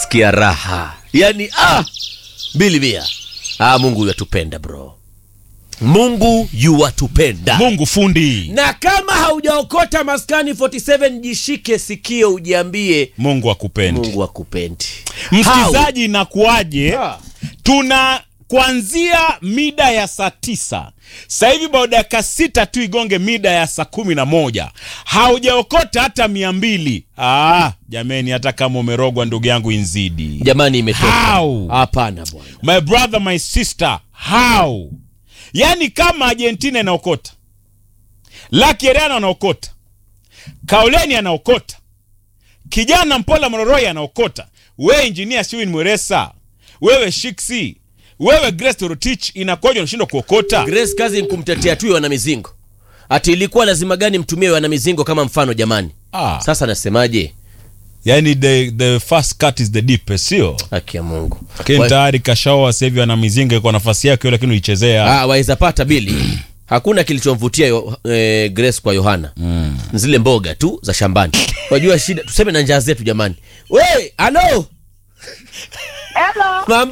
nasikia raha yani ah, mbili mia ah, mungu yatupenda bro mungu yuwatupenda mungu fundi na kama haujaokota maskani 47 jishike sikio ujiambie mungu akupendi mungu akupendi msikilizaji inakuwaje Ah. tuna kuanzia mida ya saa tisa sasa hivi bao dakika sita tu igonge mida ya saa kumi na moja haujaokota hata mia mbili ah, jameni hata kama umerogwa ndugu yangu inzidi jamani imetoka How? hapana bwana my brother my sister how yaani kama argentina inaokota lakieriano anaokota kaoleni anaokota kijana mpola mororoi anaokota wewe injinia siwin mweresa wewe shiksi wewe grace torotich inakoja unashindwa kuokota grace kazi ni kumtetea tu wana mizingo ati ilikuwa lazima gani mtumie wana mizingo kama mfano jamani ah, sasa nasemaje yani the, the first cut is the deepest sio haki ya mungu lakini Wa- tayari kashaoa sahivi ana mizinga kwa nafasi yake hiyo lakini uichezea Ah, waweza pata bili hakuna kilichomvutia yo, eh, grace kwa yohana mm. zile mboga tu za shambani wajua shida tuseme na njaa zetu jamani we halo Hello. mambo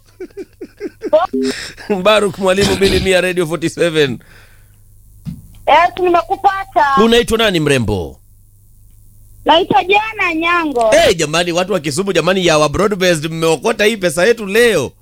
baruk mwalimu bili mia radio 47 Yes, nimekupata. unaitwa nani mrembo Naitwa Jana Nyango. hey, jamani watu wa kisumu jamani ya wa broadbased mmeokota hii pesa yetu leo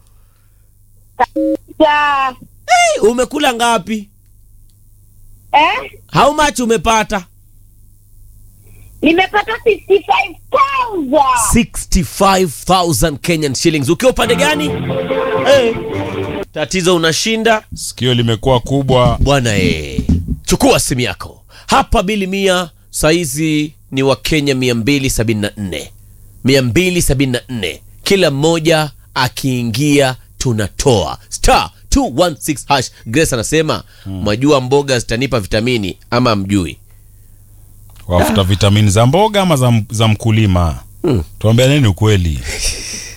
Ja. hey, umekula ngapi Eh? how much umepata Nimepata 65,000. 65000 kenyan shillings ukiwa upande gani hey. tatizo unashinda sikio limekuwa kubwa bwana e chukua simu yako hapa bili mia saizi ni wa kenya 274 274 kila mmoja akiingia tunatoa star 216 hash grace anasema mwajua mboga zitanipa vitamini ama mjui wafuta vitamini za mboga ama za, za mkulima Mm. tuambia nini ukweli